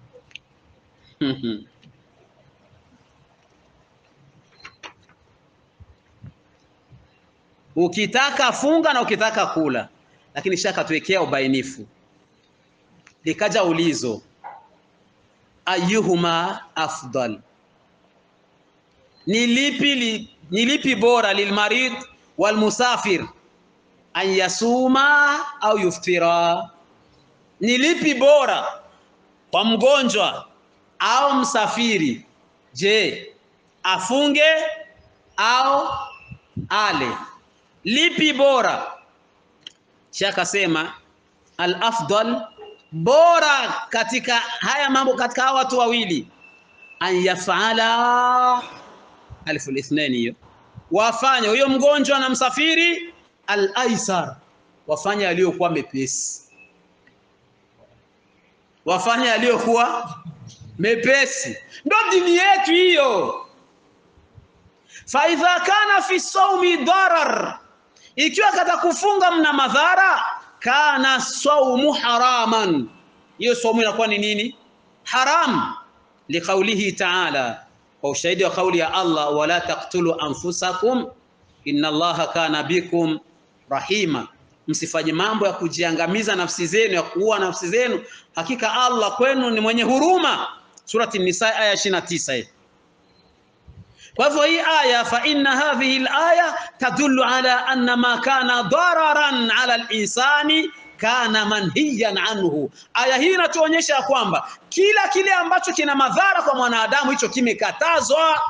ukitaka funga na ukitaka kula, lakini shaka tuwekea ubainifu. Likaja ulizo ayuhuma afdal, ni lipi li, ni lipi bora lilmarid walmusafir an yasuma au yuftira? Ni lipi bora kwa mgonjwa au msafiri? Je, afunge au ale? Lipi bora? Shakasema al afdal bora katika haya mambo, katika hawa watu wawili, an yafala alfu lithnaini, hiyo wafanye huyo mgonjwa na msafiri, al aisar, wafanye aliyokuwa mepesi, wafanye aliyokuwa mepesi. Ndo dini yetu hiyo. Fa idha kana fi saumi darar, ikiwa kata kufunga mna madhara kana saumu haraman, hiyo saumu inakuwa ni nini? Haram. Liqaulihi taala, kwa ushahidi wa kauli ya Allah, wala taqtulu anfusakum inna Allaha kana bikum rahima, msifanye mambo ya kujiangamiza nafsi zenu, ya kuua nafsi zenu, hakika Allah kwenu ni mwenye huruma. Surati Nisa aya 29. Kwa hivyo hii aya fa inna hadhihi al-aya tadullu ala anna ma kana dararan ala al-insani kana manhiyan anhu. Aya hii inatuonyesha ya kwamba kila kile ambacho kina madhara kwa mwanadamu hicho kimekatazwa,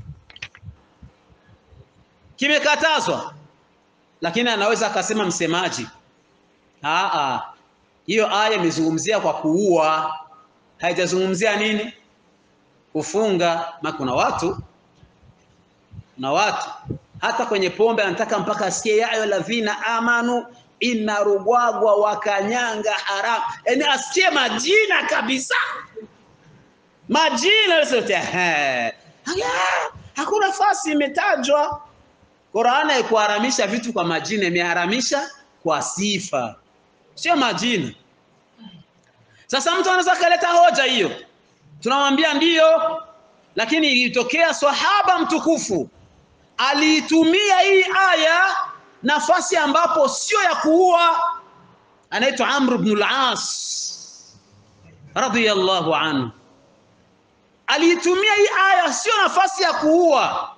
kimekatazwa. Lakini anaweza akasema msemaji, aa, hiyo aya imezungumzia kwa kuua, haijazungumzia nini? Kufunga. Ma kuna watu na watu hata kwenye pombe anataka mpaka asikie ya ayo ladhina amanu inarugwagwa wakanyanga haramu, yaani asikie majina kabisa, majina yote. Hakuna fasi imetajwa. Qur'ani haikuharamisha vitu kwa majina, imeharamisha kwa sifa, sio majina. Sasa mtu anaweza kaleta hoja hiyo, tunamwambia ndiyo, lakini ilitokea swahaba mtukufu aliitumia hii aya nafasi ambapo sio ya kuua, anaitwa Amr ibn al-As radiyallahu anhu aliitumia hii aya sio nafasi ya kuua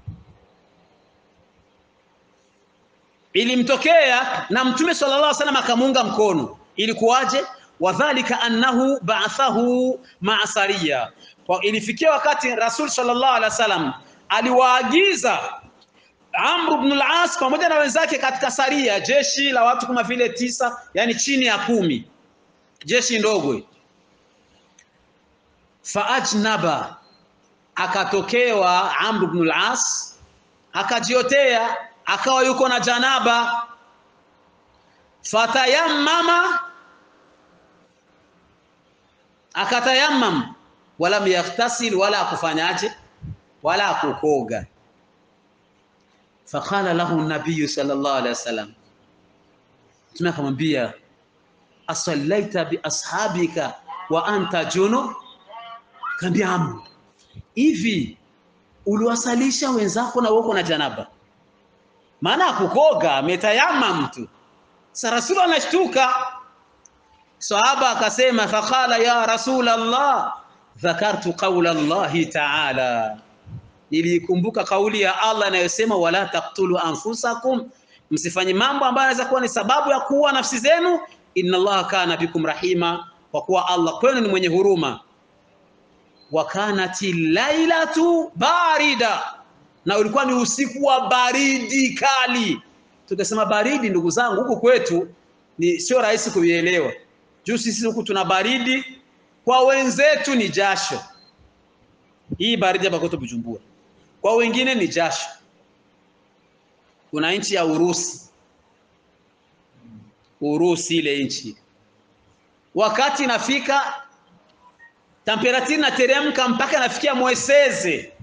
ilimtokea na mtume sallallahu alaihi wasallam akamuunga mkono ilikuwaje wadhalika annahu ba'athahu ma'a sariya kwa ilifikia wakati rasul sallallahu alaihi wasallam aliwaagiza Amr ibn al-As pamoja na wenzake katika saria jeshi la watu kama vile tisa yani chini ya kumi jeshi ndogo faajnaba akatokewa Amr ibn al-As akajiotea akawa yuko na janaba fatayammama akatayammam wala yaghtasil wala akufanyaje wala akukoga faqala lahu nabiy sallallahu alaihi wasallam Mtume akamwambia asallaita bi ashabika wa anta junub kaambia amu hivi uliwasalisha wenzako na wako na janaba maana akukoga ametayama mtu sasa rasul anashtuka sahaba akasema faqala ya rasul allah dhakartu qawla allah ta'ala nilikumbuka kauli ya Allah inayosema wala taqtulu anfusakum msifanye mambo ambayo yanaweza kuwa ni sababu ya kuua nafsi zenu inna Allah kana bikum rahima kwa kuwa Allah kwenu ni mwenye huruma wa kanati lailatu barida na ulikuwa ni usiku wa baridi kali tukasema baridi ndugu zangu huku kwetu ni sio rahisi kuielewa juu sisi huku tuna baridi kwa wenzetu ni jasho hii baridi hapa kwetu Bujumbura kwa wengine ni jasho kuna nchi ya Urusi Urusi ile nchi wakati nafika temperature inateremka mpaka nafikia mweseze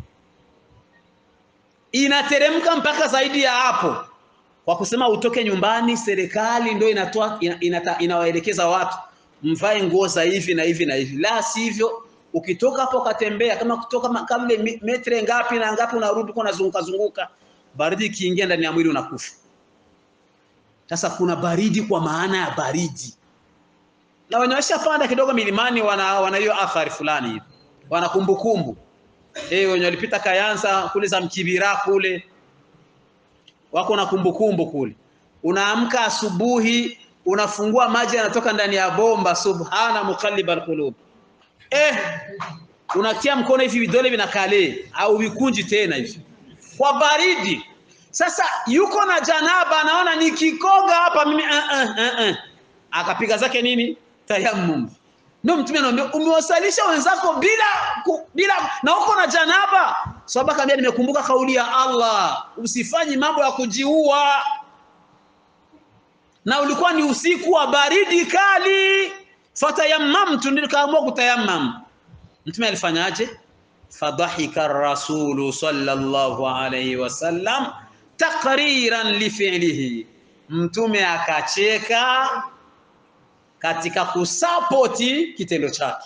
inateremka mpaka zaidi ya hapo kwa kusema utoke nyumbani serikali ndio inatoa ina, inawaelekeza watu mvae nguo za hivi na hivi na hivi la sivyo ukitoka hapo ukatembea kama kutoka kama metre ngapi na ngapi unarudi kwa unazunguka zunguka baridi ikiingia ndani ya mwili unakufa sasa kuna baridi kwa maana ya baridi na wenye washapanda kidogo milimani wana wana hiyo athari fulani hivi wana kumbukumbu eh wenye walipita Kayanza kule za Mkibira kule wako na kumbukumbu kule unaamka asubuhi unafungua maji yanatoka ndani ya bomba subhana muqallibal qulub eh unatia mkono hivi vidole vinakale au vikunji tena hivi kwa baridi sasa yuko na janaba anaona nikikoga hapa mimi uh, uh, uh, uh. akapiga zake nini tayammum ndio mtume anamwambia umewasalisha wenzako bila ku, bila na uko na janaba sababu akamwambia nimekumbuka kauli ya Allah usifanyi mambo ya kujiua na ulikuwa ni usiku wa baridi kali fatayammamtu nikaamua kutayammam mtume alifanyaje fadhahika rasulu sallallahu alayhi wasallam taqriran lifi'lihi mtume akacheka katika kusapoti kitendo chake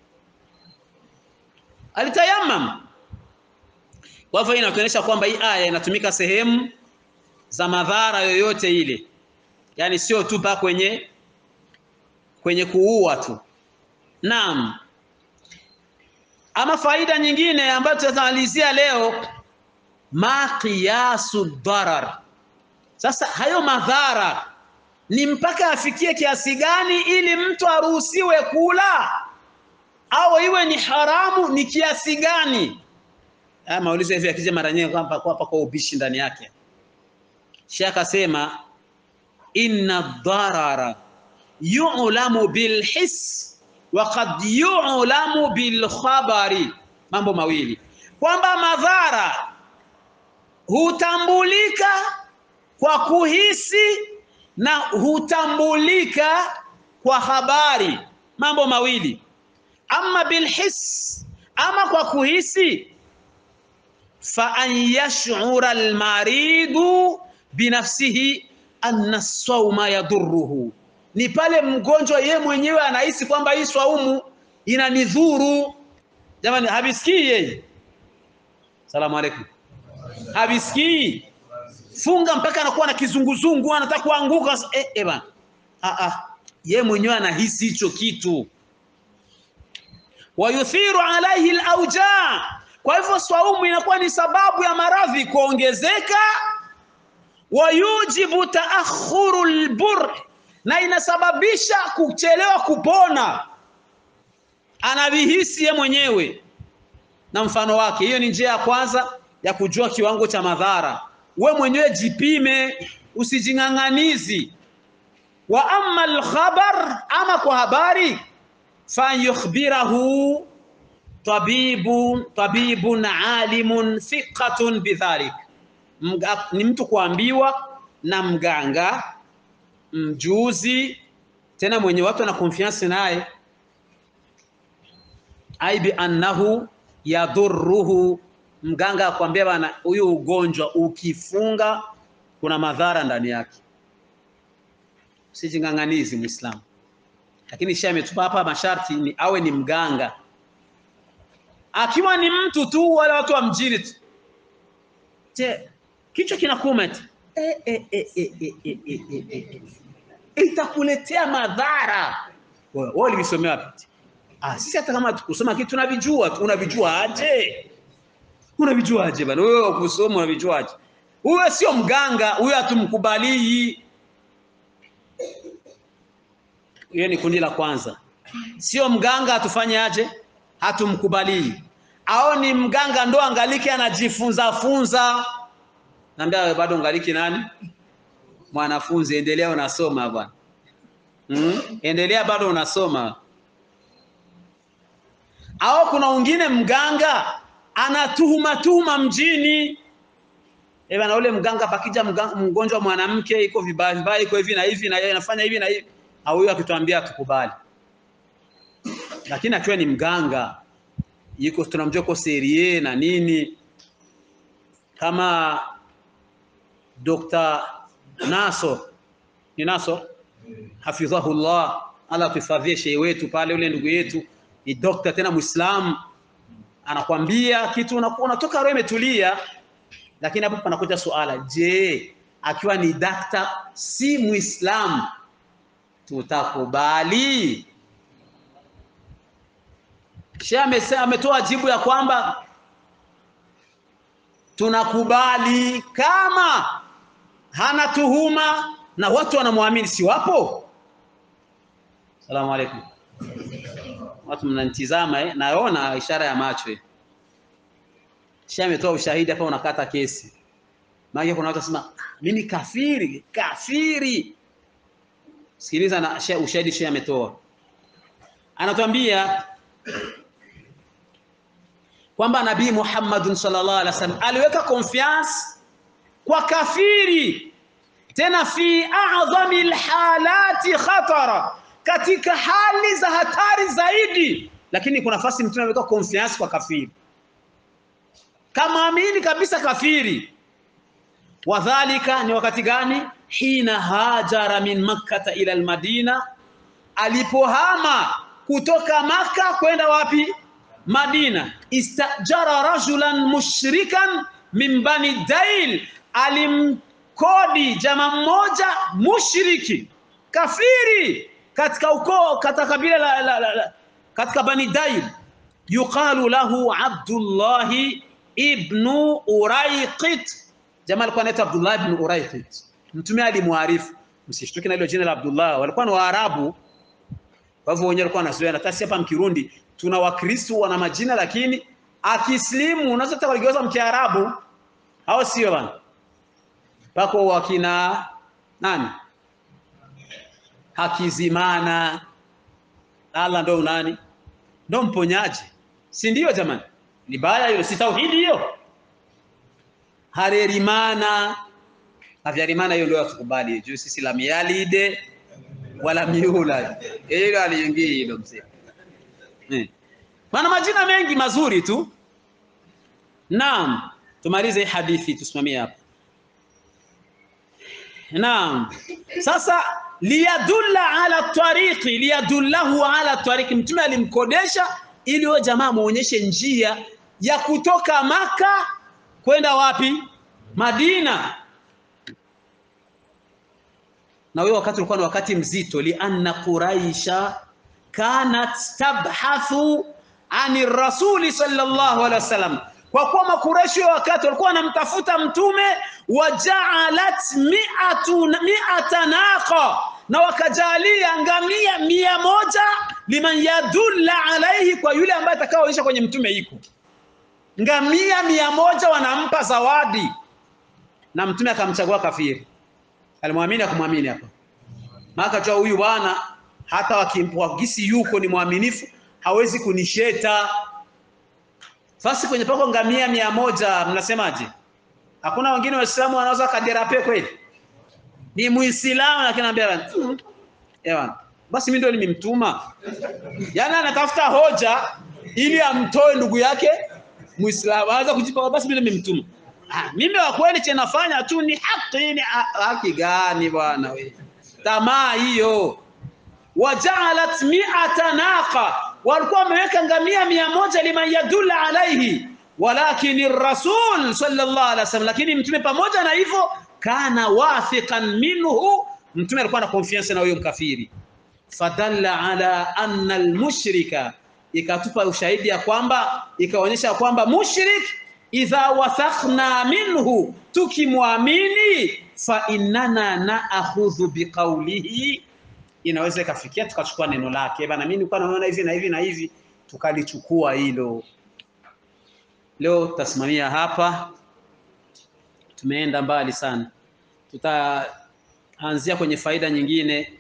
alitayamam kwa hivyo inaonyesha kwamba hii aya inatumika sehemu za madhara yoyote ile yani sio tu pa kwenye kwenye kuua tu naam ama faida nyingine ambayo tutamalizia leo ma qiyasu darar sasa hayo madhara ni mpaka afikie kiasi gani ili mtu aruhusiwe kula au iwe ni haramu ni kiasi gani haya maulizo hivi akija mara nyingi kwamba kwa kwa ubishi ndani yake Sheikh akasema inna darara yu'lamu bil his wa qad yu'lamu bil khabari mambo mawili kwamba madhara hutambulika kwa kuhisi na hutambulika kwa habari mambo mawili ama bilhis ama kwa kuhisi fa an yash'ura almaridu binafsihi anna sawma yadurruhu ni pale mgonjwa ye mwenyewe anahisi kwamba hii swaumu inanidhuru jamani habisikii yeye salamu alaykum habisikii funga mpaka anakuwa na kizunguzungu anataka kuanguka eh, eh bana ah ah ye mwenyewe anahisi hicho kitu wayuthiru alaihi alauja kwa hivyo swaumu inakuwa ni sababu ya maradhi kuongezeka wayujibu taakhuru albur na inasababisha kuchelewa kupona anavihisi ye mwenyewe na mfano wake hiyo ni njia ya kwanza ya kujua kiwango cha madhara we mwenyewe jipime usijing'ang'anizi wa amma alkhabar ama kwa habari fayukhbirahu tabibun tabibun alimun thiqatun bidhalik Mga, ni mtu kuambiwa na mganga mjuzi tena mwenye watu na confiance naye ai bi annahu yadhurruhu mganga akwambia bana huyu ugonjwa ukifunga kuna madhara ndani yake usijing'ang'anizi muislamu lakini shia ametupa hapa masharti ni awe ni mganga akiwa ni mtu tu wale watu wa mjini tu je kichwa kinakuuma eti e, e, e, e, e, e, e, e, e, e. itakuletea madhara wewe ulivisomea wapi ah sisi hata kama tukusoma kitu tunavijua tu unavijua aje unavijua aje bana wewe ukusoma unavijua aje huyo sio mganga huyo hatumkubalii hiyo ni kundi la kwanza sio mganga atufanye aje hatumkubalii au ni mganga ndo angaliki anajifunza funza naambia wewe bado ngaliki nani mwanafunzi endelea unasoma bwana mm? endelea bado unasoma au kuna wengine mganga anatuhuma tuhuma mjini eh bana ule mganga pakija mganga, mgonjwa mwanamke iko vibaya vibaya iko hivi na hivi na yeye anafanya hivi na hivi au huyo akituambia tukubali lakini akiwa ni mganga yuko tunamjua kwa serie na nini kama Dr. Naso ni Naso hafidhahullah ala tuhifadhie shehe wetu pale ule ndugu yetu ni dokta tena muislamu anakwambia kitu unakuwa unatoka roho imetulia lakini hapo panakuja suala je akiwa ni dakta si muislamu tutakubali Shehe ametoa jibu ya kwamba tunakubali kama hana tuhuma na watu wanamwamini, si wapo? Salamu alaikum. Watu mnanitizama eh? Naona ishara ya macho eh. Shehe ametoa ushahidi hapa, unakata kesi. Maana kuna watu wasema mimi kafiri, kafiri. Sikiliza na ushahidi shehe ametoa, anatuambia kwamba Nabii Muhammadun sallallahu alaihi wasallam aliweka confiance kwa kafiri, tena fi a'dhami alhalati khatara, katika hali za hatari zaidi. Lakini kuna nafasi mtume ameweka confiance kwa kafiri, kama amini kabisa kafiri. Wadhalika ni wakati gani? Hina hajara min makkata ila almadina, alipohama kutoka Maka kwenda wapi? Madina. Istajara rajulan mushrikan min bani Dail, alimkodi jamaa mmoja mushriki kafiri katika ukoo katika kabila la, la, la, la, katika bani Dail, yuqalu lahu Abdullahi ibnu Uraiqit. Jamaa alikuwa anaitwa Abdullah ibn Uraiqit. Mtume alimwarifu, msishtuke na hilo jina la Abdullah, walikuwa ni Waarabu kwa hivyo wenyewe walikuwa wanazoea. Hata sisi hapa Mkirundi tuna Wakristo wana majina, lakini akislimu unaweza hata kuligeuza Mkiarabu, au sio bana? Pako wakina nani, Hakizimana, Allah ndo nani, ndo mponyaji, si ndio jamani? Ni baya hilo, si tauhidi hiyo? Harerimana Havyarimana, hiyo ndio yatukubali juu sisi la mialide wala miula hilo aliingii hilo mzee eh. Maana majina mengi mazuri tu. Naam, tumalize hadithi tusimamie hapa. Naam, sasa liyadulla ala tariqi, liyadullahu ala tariqi, mtume alimkodesha ili huyo jamaa muonyeshe njia ya kutoka Maka kwenda wapi? Madina. na huyo wakati ulikuwa ni wakati mzito, lianna quraisha kanat tabhathu ani rasuli sallallahu alaihi wasallam, kwa kuwa makureshi wa wakati walikuwa wanamtafuta mtume, wajaalat mi'atu mi'ata naqa, na wakajalia ngamia mia moja liman yadulla alaihi, kwa yule ambaye atakaoonyesha kwenye mtume iko ngamia mia moja wanampa zawadi, na mtume akamchagua kafiri. Alimwamini akumwamini hapa, maana jua huyu bwana hata wakimpwagisi yuko ni mwaminifu, hawezi kunisheta. Sasa kwenye pako ngamia mia moja, mnasemaje? Hakuna wengine Waislamu wanaweza kaderape kweli? Ni Muislamu lakini anambia mm, ewan basi mimi ndio nimemtuma. Yaani anatafuta hoja ili amtoe ndugu yake Muislamu. Anaweza kujipa basi mimi nimemtuma. Ah, mimi wa kweli che nafanya tu ni haki ni haki gani bwana wewe? Tamaa hiyo. Wajaalat mi'ata naqa, walikuwa wameweka ngamia mia moja liman yadulla alaihi, walakini rasul sallallahu alaihi wasallam, lakini mtume pamoja na hivyo kana wathiqan minhu, mtume alikuwa na confiance na huyo mkafiri. Fadalla ala anna almushrika, ikatupa ushahidi ya kwamba ikaonyesha kwamba mushrik idha wathaqna minhu, tukimwamini fa innana naakhudhu biqaulihi inaweza ikafikia tukachukua neno lake bana, mimi nilikuwa naona hivi na hivi na hivi, tukalichukua hilo. Leo tutasimamia hapa, tumeenda mbali sana. Tutaanzia kwenye faida nyingine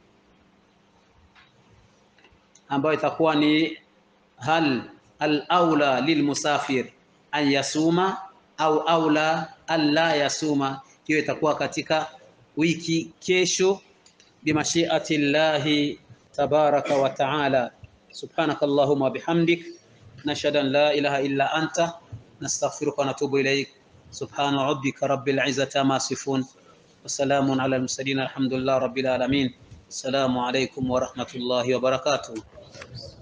ambayo itakuwa ni hal al aula lilmusafir an yasuma au aula an la yasuma. Hiyo itakuwa katika wiki kesho بمشيئة الله تبارك وتعالى سبحانك اللهم وبحمدك نشهد أن لا إله إلا أنت نستغفرك ونتوب إليك سبحان ربك رب العزة ما يصفون وسلام على المرسلين الحمد لله رب العالمين السلام عليكم ورحمة الله وبركاته